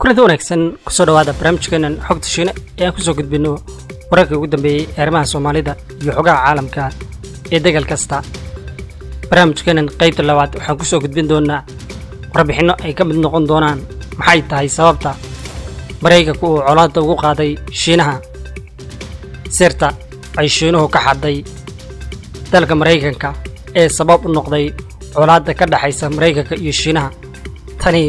kulanti wanaagsan kusoo dhawaada barnaamijkeenan xogta shiine ee aan kusoo gudbinno wararkii ugu dambeeyey eerimaha soomaalida iyo xogaha caalamka ee degal kasta barnaamijkeenan qaybta labaad waxaan kusoo gudbin doonaa warbixinno ay ka mid noqon doonaan maxay tahay sababta maraykanku uu colaadda ugu qaaday shiinaha sirta ay shiinuhu ka xadday dalka maraykanka ee sabab u noqday colaadda ka dhexaysa maraykanka iyo shiinaha tani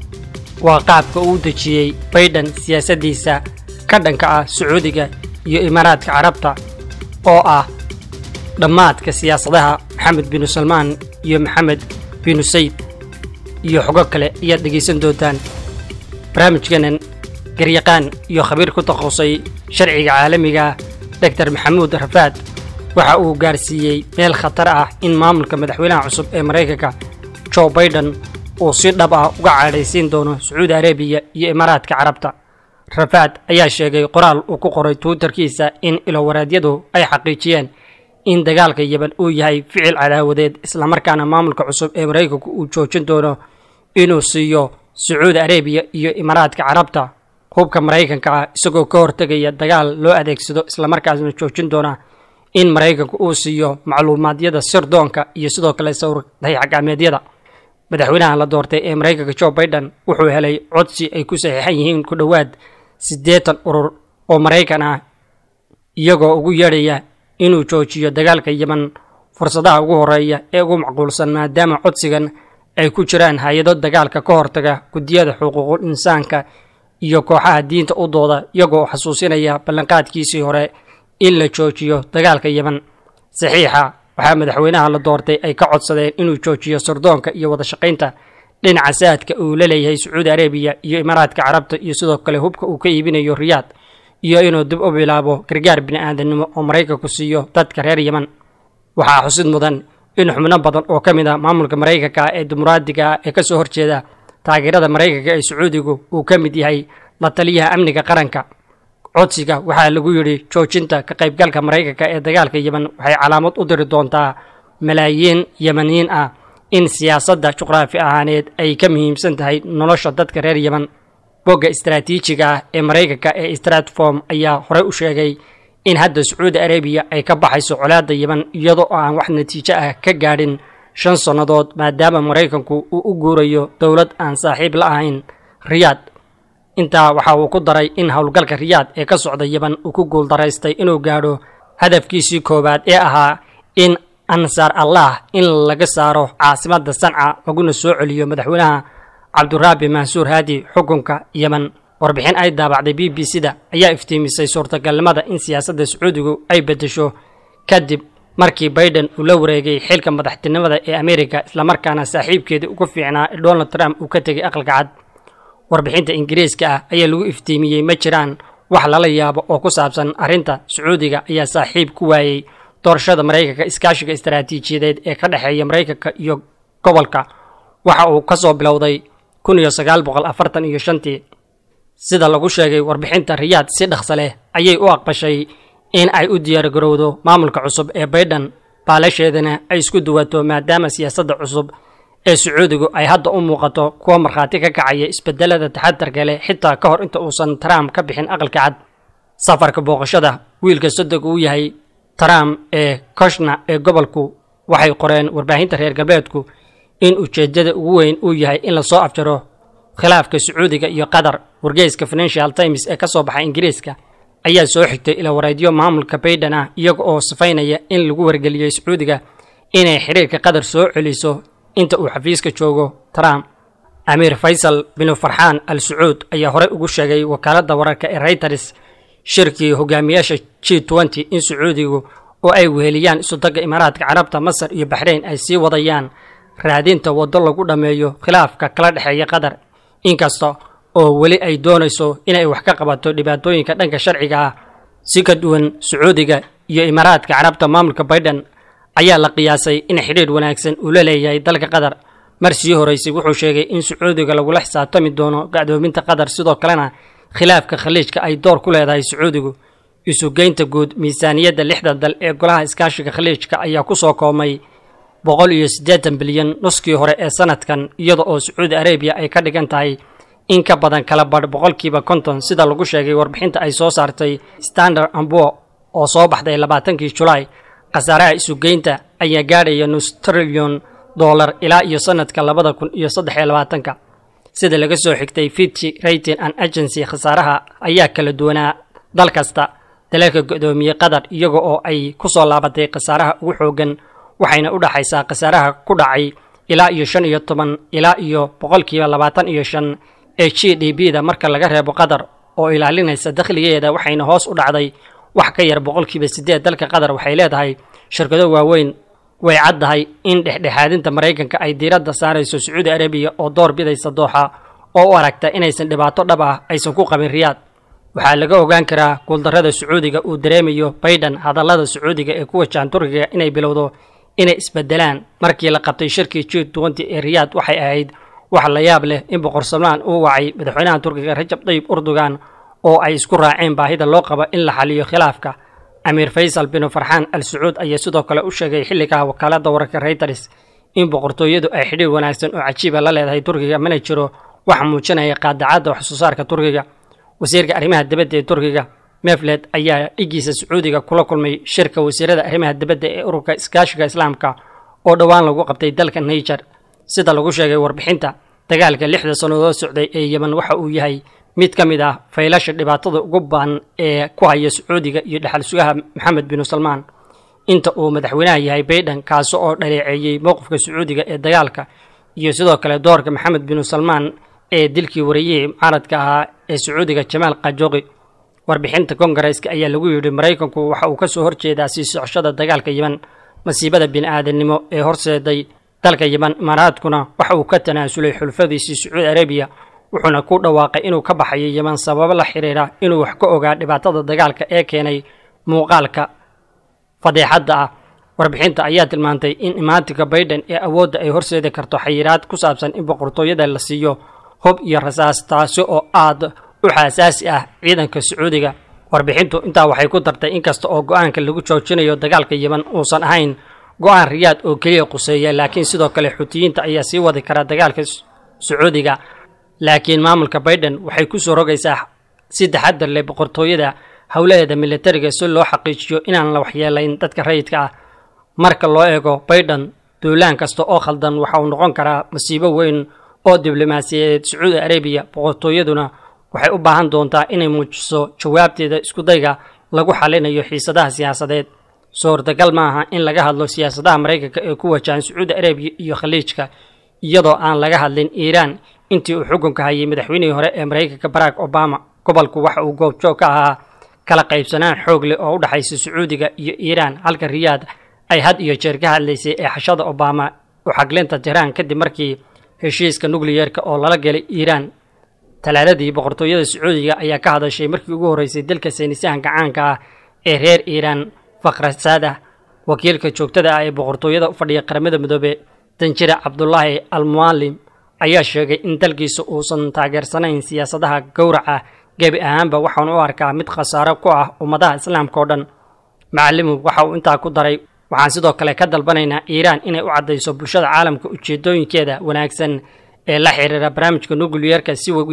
waa qaabka uu dejiyey baydhan siyaasaddiisa ka dhanka ah sacuudiga iyo imaaraadka carabta oo ah dhammaadka siyaasadaha maxamed binu salmaan iyo maxamed binu sayd iyo xogo kale ayaad dhegaysan doontaan barnaamijkeenan garyaqaan iyo khabiir ku takhasusay sharciga caalamiga doctor maxamuud rafaad waxa uu gaarsiiyey meel khatar ah in maamulka madaxweynaha cusub ee maraykanka jo baiden uu si dhab ah uga cadhaysiin doono sacuudi arabiya iyo imaaraadka carabta rafaad ayaa sheegay qoraal uu ku qoray twitterkiisa in ilowaraedyadu ay xaqiijiyeen in dagaalka yeban uu yahay ficil cadaawadeed islamarkaana maamulka cusub ee maraykanku uu joojin doono inuu siiyo sacuudi arabiya iyo imaaraadka carabta hubka maraykanka ah isagoo ka hortegaya dagaal loo adeegsado islamarkaasna joojin doona in maraykanku uu siiyo macluumaadyada sirdoonka iyo sidoo kale sawir dayaxgacmeedyada madaxweynaha la doortay ee maraykanka jo baiden wuxuu helay codsi ay ku saxiixan yihiin ku dhowaad siddeetan urur oo maraykan ah iyagoo ugu yeedhaya inuu joojiyo dagaalka yeman fursadaha ugu horeeya ee ugu macquulsan maadaama codsigan ay ku jiraan hay-ado dagaalka ka hortaga guddiyada xuquuqul insaanka iyo kooxaha diinta u dooda iyagoo xasuusinaya ballanqaadkiisii hore in la joojiyo dagaalka yeman saxiixa waxaa madaxweynaha la doortay ay ka codsadeen inuu joojiyo sirdoonka iyo wadashaqaynta dhinaca saadka uu la leeyahay sacuudi arabiya iyo imaaraadka carabta iyo sidoo kale hubka uu ka iibinayo riyaad iyo inuu dib u bilaabo gargaar bini'aadanimo oo maraykanku siiyo dadka reer yeman waxaa xusid mudan in xubno badan oo ka mid a maamulka maraykanka ee dimuqraadiga ah ee ka soo horjeeda taageerada maraykanka ee sacuudigu uu ka mid yahay la taliyaha amniga qaranka codsiga waxaa lagu yidhi joojinta ka qaybgalka maraykanka ee dagaalka yeman waxay calaamad u diri doontaa malaayiin yemaniyiin ah in siyaasadda juqraafi ahaaneed ay ka muhiimsan tahay nolosha dadka reer yeman bogga istaraatiijiga ah ee maraykanka ee stratform ayaa horey u sheegay in hadda sacuudi arabiya ay ka baxayso colaadda yeman iyadoo aan wax natiijo ah ka gaadhin shan sannadood maadaama maraykanku uu u guurayo dowlad aan saaxiib la ahayn riyaad intaa waxa uu ku daray in howlgalka riyaad ee ka socda yeban uu ku guuldaraystay inuu gaadho hadafkiisii koowaad ee ahaa in ansaar allah in laga saaro caasimadda sanca laguna soo celiyo madaxweynaha cabduraabi mansuur haadi xukunka yeman warbixin ay daabacday b b c da ayaa iftiimisay suurtagalnimada in siyaasadda sacuudigu ay beddesho kadib markii baiden uu la wareegay xilka madaxtinimada ee amerika islamarkaana saaxiibkeedii ugu fiicnaa ee donald trump uu ka tegay aqalka cad warbixinta ingiriiska ah ayaa lagu iftiimiyey ma jiraan wax lala yaabo oo ku saabsan arrinta sacuudiga ayaa saaxiib ku waayey doorashada maraykanka iskaashiga istaraatiijiyadeed ee ka dhexeeya maraykanka iyo gobolka waxa uu ka soo bilowday kun iyo sagaal boqol afartan iyo shantii sida lagu sheegay warbixinta riyaad si dhaqsa leh ayay u aqbashay in ay u diyaargarowdo maamulka cusub ee baydhan baalasheedana ay isku duwato maadaama siyaasadda cusub ee sacuudigu ay hadda u muuqato kuwa markhaati ka kacaya isbedelada taxadarka leh xitaa ka hor inta uusan trump ka bixin aqalka cad safarka booqashada wiilka sodog uu yahay trump ee koshna ee gobolku waxay qoreen warbaahinta reer galbeedku in ujeeddada ugu weyn uu yahay in lasoo afjaro khilaafka sacuudiga iyo qatar wargeyska financial times ee ka soo baxay ingiriiska ayaa soo xigtay ila wareedyo maamulka baydhan ah iyaga oo sifaynaya in lagu wargeliyey sacuudiga inay xiriirka qatar soo celiso inta uu xafiiska joogo trump amiir faysal binu farxaan al sacuud ayaa horey ugu sheegay wakaaladda wararka ee reyters shirkii hogaamiyaasha g nty in sacuudigu oo ay weheliyaan isudagga imaaraadka carabta masar iyo baxrayn ay sii wadayaan raadinta waddo lagu dhammeeyo khilaafka kala dhexeeya qatar inkasta oo weli ay doonayso inay wax ka qabato dhibaatooyinka dhanka sharciga ah si ka duwan sacuudiga iyo imaaraadka carabta maamulka baydhan ayaa la qiyaasay in xidhiir wanaagsan uu la leeyahay dalka qatar mar sii horeysay wuxuu sheegay in sacuudiga lagula xisaabtami doono gacdoominta qatar sidoo kalena khilaafka khaliijka ay door ku leedahay sacuudigu isugeynta guud miisaaniyadda lixda dal ee golaha iskaashiga khaliijka ayaa ku soo koobmay boqol iyo siddeetan bilyan nuskii hore ee sanadkan iyada oo sacuudi arabiya ay ka dhigan tahay in ka badan kala badh boqolkiiba konton sida lagu sheegay warbixinta ay soo saartay standard ambo oo soo baxday labaatankii julaay khasaaraha isugeynta ayaa gaadhaya nus trilyon dollar ilaa iyo sanadka labada kun iyo saddex iyo labaatanka sida laga soo xigtay fitchi rating and agency khasaaraha ayaa kala duwanaa dal kasta dalalka go-doomiyey qatar iyaga oo ay ku soo laabatay khasaaraha ugu xoogan waxayna u dhaxaysaa khasaaraha ku dhacay ilaa iyo shan iyo toban ilaa iyo boqolkiiba labaatan iyo shan ee g d b da marka laga reebo qatar oo ilaalinaysa dakhligeeda waxayna hoos u dhacday wax ka yar boqolkiiba siddeed dalka qatar waxay leedahay shirkado waaweyn way caddahay in dhexdhexaadinta maraykanka ay diiradda saarayso sacuudi arabiya oo door bidaysa dooxa oo u aragta inaysan dhibaato dhab ah aysan ku qabin riyaad waxaa laga ogaan karaa guuldarrada sacuudiga uu dareemayo baydhan hadallada sacuudiga ee ku wajahan turkiga inay bilowdo inay isbedelaan markii la qabtay shirkii g twenty ee riyaad waxay ahayd wax la yaab leh in boqor salmaan uu wacay madaxweynaha turkiga rajab tayyib erdogan oo ay isku raaceen baahida loo qabo in la xaliyo khilaafka amiir faysal binu farxaan al sacuud ayaa sidoo kale u sheegay xilligaa wakaaladda wararka reuters in boqortooyadu ay xidhiir wanaagsan oo cajiiba la leedahay turkiga mana jiro wax muujinaya qaadacadda wax soo saarka turkiga wasiirka arrimaha dibadda ee turkiga mefled ayaa dhigiisa sacuudiga kula kulmay shirka wasiirada arrimaha dibadda ee ururka iskaashiga islaamka oo dhowaan lagu qabtay dalka niger sida lagu sheegay warbixinta dagaalka lixda sannadood socday ee yemen waxa uu yahay mid ka mid ah faylasha dhibaatada ugu baan ee ku haya sacuudiga iyo dhexal sugaha maxamed binu salmaan inta uu madaxweynaha yahay baydhan kaasi oo dhaleeceeyey mowqifka sacuudiga ee dagaalka iyo sidoo kale doorka maxamed binu salmaan ee dilkii wareeyihii mucaaradka ahaa ee sacuudiga jamaal kajoqi warbixinta kongareeska ayaa lagu yidhi maraykanku waxa uu ka soo horjeedaa sii socoshada dagaalka yemen masiibada bini-aadamnimo ee horseeday dalka yemen imaaraadkuna waxa uu ka tanaasulay xulfadiisii sacuudi arabiya wuxuuna ku dhawaaqay inuu ka baxayo yemen sababo la xiriira inuu wax ka ogaa dhibaatada dagaalka ee keenay muuqaalka fadeexadda ah warbixinta ayaa tilmaantay in imaatinka baydhan ee awoodda ay horseedi karto xayiraad ku saabsan in boqortooyada la siiyo hub iyo rasaas taasi oo aad u xaasaasi ah ciidanka sacuudiga warbixintu intaa waxay ku dartay inkasta oo go-aanka lagu joojinayo dagaalka yemen uusan ahayn go-aan riyaad oo keliya quseeya laakiin sidoo kale xutiyiinta ayaa sii wadi karaa dagaalka sacuudiga laakiin maamulka baydhan waxay ku soo rogaysaa si taxadar leh boqortooyada howlaheeda militariga si loo xaqiijiyo inaan la waxyeelayn dadka rayidka ah marka loo eego baydhan duulaan kasta oo khaldan waxa uu noqon karaa masiibo weyn oo diblomaasiyadeed sacuudi arabiya boqortooyaduna waxay u baahan doontaa inay muujiso jawaabteeda iskudayga lagu xalinayo xiisadaha siyaasadeed suurtagal ma aha in laga hadlo siyaasadaha maraykanka ee ku wajahan sacuudi arabiya iyo khaliijka iyadoo aan laga hadlin iiraan intii uu xukunka hayay madaxweynihii hore ee maraykanka barack obama gobolku waxa uu goobjoog ka ahaa kala qaybsanaan xoog leh oo u dhexaysa sacuudiga iyo iiraan halka riyaad ay had iyo jeer ka hadlaysay ee xashada obama u xaglinta tiraan kadib markii heshiiska nukliyeerka oo lala galay iiraan talaaladii boqortooyada sacuudiga ayaa ka hadashay markii ugu horreysay dalka saynisahanka caanka ah ee reer iiraan fakhrasaada wakiilka joogtada ah ee boqortooyada u fadhiya qaramada midoobe danjire cabdulaahi al mualim ayaa sheegay in dalkiisa uusan taageersanayn siyaasadaha gowraca gebi ahaanba waxaanu u arkaa mid khasaaro ku ah ummadaha islaamka oo dhan macalimu waxa uu intaa ku daray waxaan sidoo kale ka dalbanaynaa iiraan inay u caddayso bulshada caalamka ujeedooyinkeeda wanaagsan ee la xiriira barnaamijka nukliyeerka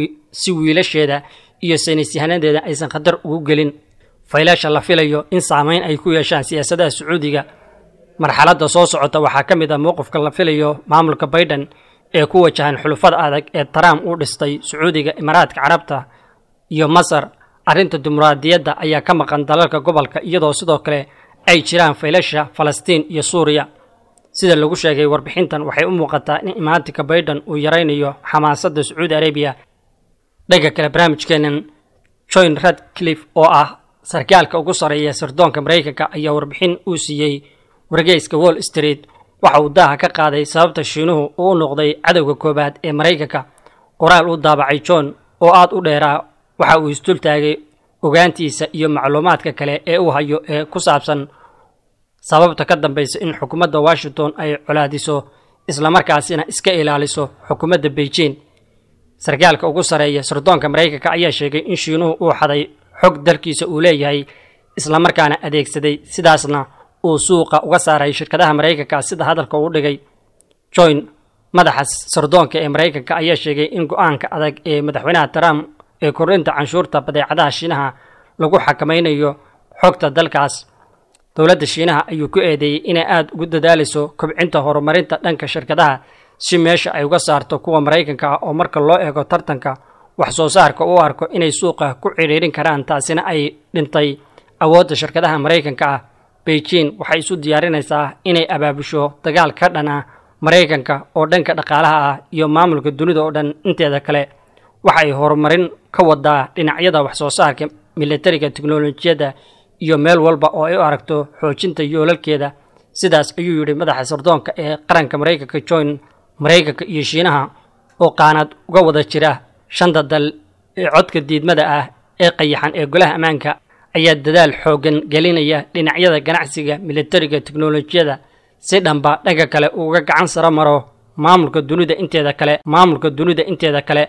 si wiilasheeda iyo saynisyahanadeeda aysan khatar ugu gelin faylasha la filayo in saameyn ay ku yeeshaan siyaasadaha sacuudiga marxaladda soo socota waxaa ka mid ah mowqifka la filayo maamulka baydhan ee ku wajahan xulufada adag ee trump uu dhistay sacuudiga imaaraadka carabta iyo masar arrinta dimuqraadiyadda ayaa ka maqan dalalka gobolka iyadoo sidoo kale ay jiraan faylasha falastiin iyo suuriya sida lagu sheegay warbixintan waxay u muuqataa in imaatinka baydhan uu yaraynayo xamaasadda sacuudi arabiya dhanka kale barnaamijkeenan join radcliffe oo ah sarkaalka ugu sarreeya sirdoonka maraykanka ayaa warbixin uu siiyey wargeyska wall street waxa uu daaha ka qaaday sababta shiinuhu uu u noqday cadowga koowaad ee maraykanka qoraal uu daabacay john oo aad u dheeraa waxa uu isdultaagay ogaantiisa iyo macluumaadka kale ee uu hayo ee ku saabsan sababta ka dambaysa in xukuumadda washington ay colaadiso islamarkaasina iska ilaaliso xukuumadda beijing sarkaalka ugu sarreeya sirdoonka maraykanka ayaa sheegay in shiinuhu uu xaday xog dalkiisa uu leeyahay islamarkaana adeegsaday sidaasna uu suuqa uga saaray shirkadaha maraykanka sida hadalka uu dhigay joyn madaxa sardoonka ee maraykanka ayaa sheegay in go-aanka adag ee madaxweynaha trump ee kordhinta canshuurta badeecadaha shiinaha lagu xakamaynayo xogta dalkaas dowladda shiinaha ayuu ku eedeeyey inay aada ugu dadaalayso kobcinta horumarinta dhanka shirkadaha si meesha ay uga saarto kuwa maraykanka ah oo marka loo eego tartanka wax soo saarka u arko inay suuqa ku cidhiirin karaan taasina ay dhintay awoodda shirkadaha maraykanka ah beijing waxay isu diyaarinaysaa inay abaabusho dagaal ka dhan ah maraykanka oo dhanka dhaqaalaha ah iyo maamulka dunida oo dhan inteeda kale waxay horumarin ka wadaa dhinacyada wax soo saarka militariga teknolojiyadda iyo meel walba oo ay u aragto xoojinta yoolalkeeda sidaas ayuu yidhi madaxa sardoonka ee qaranka maraykanka john maraykanka iyo shiinaha oo qaanaad uga wada jira shanta dal ee codka diidmada ah ee qayaxan ee golaha ammaanka ayaa dadaal xooggan gelinaya dhinacyada ganacsiga militariga teknolojiyadda si dhanba dhanka kale uga gacan saro maro maamulka dunida inteeda kale maamulka dunida inteeda kale